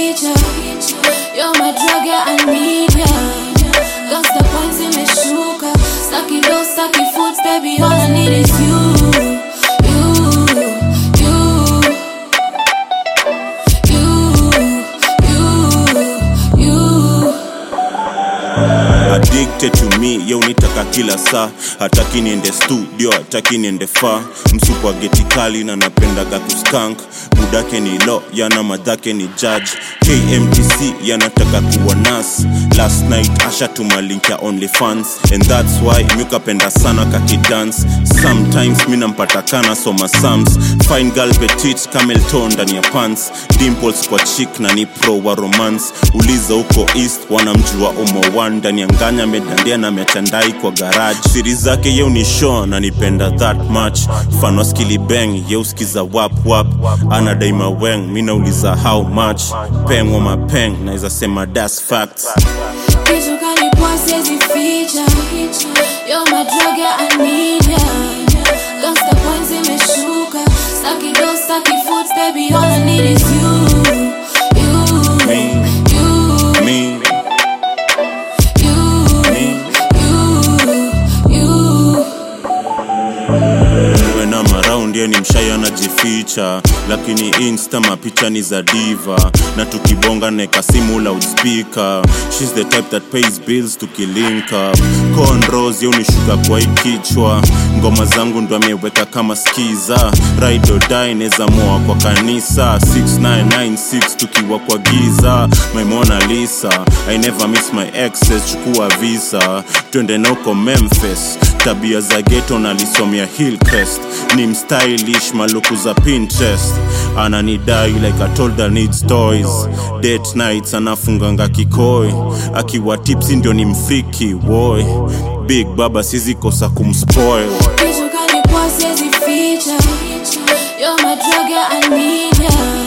ficha You're my drug, yeah, I need ya Gangsta points imeshuka Staki low, staki foods, baby, all I need is you You, you, you, you addicted to me yo nitaka kila saa hataki niende studio hataki niende faa msupa geti kali na napendaga kuskank budake ni lo yana madhake ni judge kmtc yanataka kuwa nas last night asha tumalink ya only fans and thats why miukapenda sana kakidance sometimes mi nampatakana soma sams fine girl petit camelton ndani ya pants dimples kwa chick na ni pro wa romance uliza huko east wanamjua omo one ndani ya nganya amedandia na amechandai kwa garage siri zake yeu ni show na nipenda that much fano skili bang yeuskiza wap wap ana daima weng mi nauliza how much peng wa mapeng naweza sema das facts Kitu kanipua siwezi ficha You're my drug, yeah, I need ya Gangsta points imeshuka Staki dough, staki foods, baby, all I need is you You, Me. you, me you, me you, you when I'm around ye ni mshai anajificha lakini insta mapicha ni za diva na tukibonga neka simu loudspeaker shes the type that pays bills tukilink up conros ye unishuka kwa ikichwa ngoma zangu ndo ameweka kama skiza raidodai neza moa kwa kanisa 6996 tukiwa kwa giza my Mona Lisa I never miss my exes chukua visa twende nauko Memphis tabia za geto nalisomea Hillcrest ni mstylish maluku za Pinterest ananidai like I told her needs toys date nights anafunganga kikoi akiwa tipsi ndio ni mfiki boy big baba sizi kosa kumspoil Kitu kanipua siwezi ficha You're my drug, yeah, I need ya